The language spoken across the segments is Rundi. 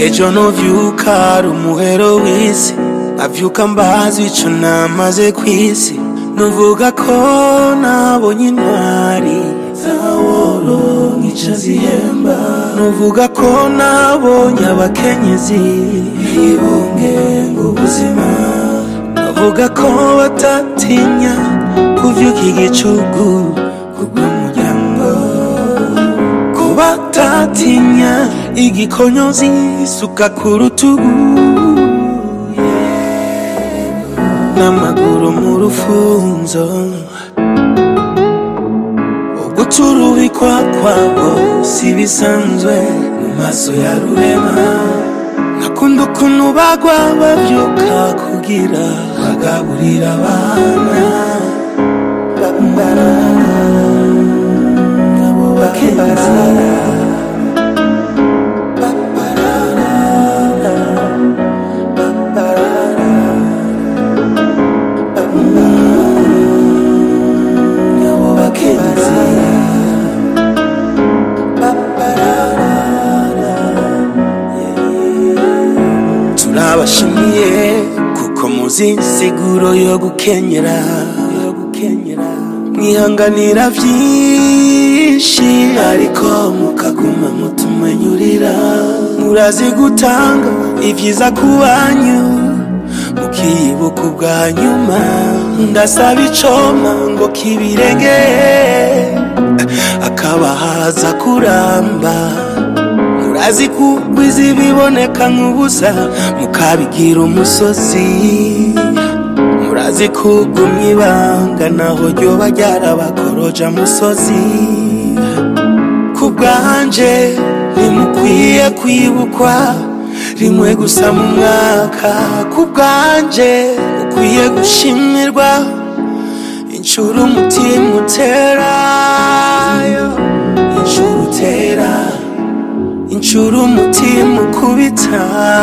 ejo novyuka ari umuhero w'isi avyuka mbazi ico namaze kw'isi nuvuga ko nabonye intwari zaworonka ico zihemba nuvuga ko nabonye abakenyezi bibungenga ubuzima navuga ko batatinya kuvyuka igicugu kubw'umuryango ko batatinya igikonyozi suka ku rutugu n'amaguru mu rufunzo uguturubikwa kwabo si bisanzwe mu maso ya rurema nakunda ukuntu bagwa bavyuka kugira bagaburira abana abo bakenzi abo bakenzi turabashimiye kuko muzi insiguro yo gukenyera yo gukenyera mwihanganira vyinshi ariko mukaguma mutumenyurira murazi gutanga ivyiza kubanyu mukibuka ubwa nyuma ndasaba icoma ngo kibirengeye akabahaza kuramba murazi kugwiza ibiboneka nk'ubusa mukabigira umusozi murazi kugumya ibanga naho ryoba ryarabakoroja musozi ku bwanje ntimukwiye kwibukwa rimwe gusa mu mwaka ku bwanje ukwiye gushimirwa inshuro umutima utera inshuro utera inshuro umutima ukubita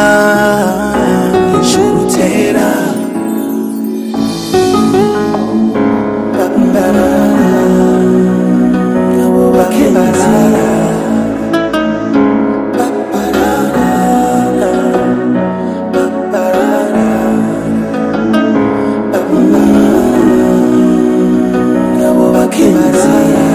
inshuro utera abo bakenzi abo bakenzi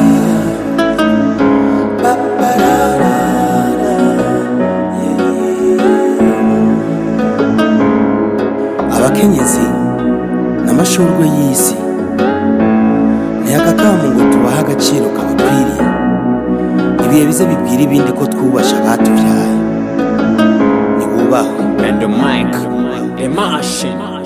abakenyezi n'amashurwe y'isi ntiyagakamu ngo tubahe agaciro kabakwiriye ibihe bize bibwira ibindi ko twubasha abatuvyaye nibubahwe And the mic, the machine.